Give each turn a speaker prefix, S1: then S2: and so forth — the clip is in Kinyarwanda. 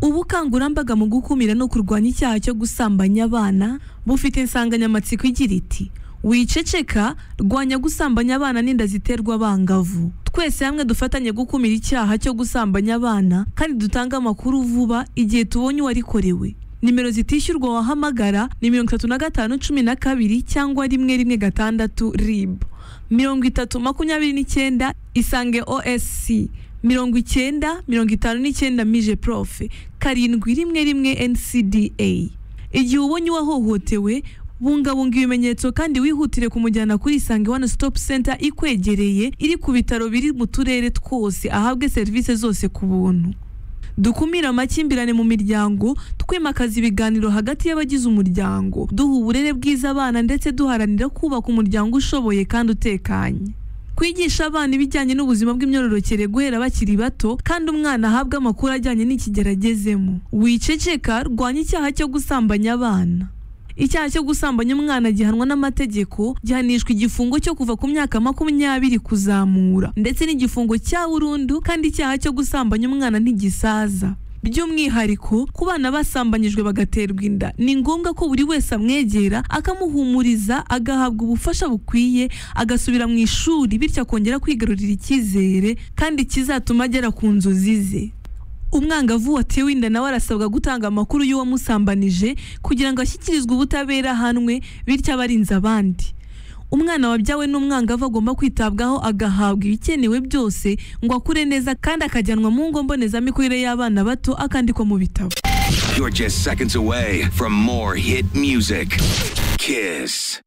S1: ubukangurambaga mu gukumira no kurwanya icyaha cyo gusambanya abana bufite insanganyamatsiko igira iti wiceceka rwanya gusambanya abana n'inda ziterwa abangavu twese hamwe dufatanye gukumira icyaha cyo gusambanya abana kandi dutange amakuru vuba igihe tubonye uwarikorewe nimero zitishyurwa wahamagara ni mirongo itatu na gatanu cumi na kabiri cyangwa rimwe rimwe gatandatu rib mirongo itatu makumyabiri n'icyenda isange osc mirongo icyenda mirongo itanu n'icyenda mije profe karindwi rimwe rimwe ncda igihe ubonye uwahohotewe bungabunga ibimenyetso kandi wihutire kumujyana kuri isange one stop center ikwegereye iri ku bitaro biri mu turere twose ahabwe serivisi zose ku buntu dukumire amakimbirane mu miryango twimakaza ibiganiro hagati y'abagize umuryango duha uburere bwiza abana ndetse duharanira kubaka umuryango ushoboye kandi utekanye kwigisha abana ibijyanye n'ubuzima bw'imyororokere guhera bakiri bato kandi umwana ahabwa amakuru ajyanye n'ikigero agezemo wiceceka rwanya icyaha cyo gusambanya abana icyaha cyo gusambanya umwana gihanwa n'amategeko gihanishwa igifungo cyo kuva ku myaka makumyabiri kuzamura ndetse n'igifungo cya burundu kandi icyaha cyo gusambanya umwana ntigisaza by'umwihariko ku bana basambanyijwe bagaterwa inda ni ngombwa ko buri wese amwegera akamuhumuriza agahabwa ubufasha bukwiye agasubira mu ishuri bityo akongera kwigarurira icyizere kandi kizatuma agera ku nzozi ze umwangavu watewe inda nawe arasabwa gutanga amakuru y'uwamusambanije kugira ngo ashyikirizwe ubutabera ahanwe bityo abarinze abandi umwana wabyawe n'umwangavu agomba kwitabwaho agahabwa ibikenewe byose ngo akure neza kandi akajyanwa mu ngo mbonezamikurire y'abana bato akandikwa mu bitabo
S2: You're just seconds away from more hit music. Kiss.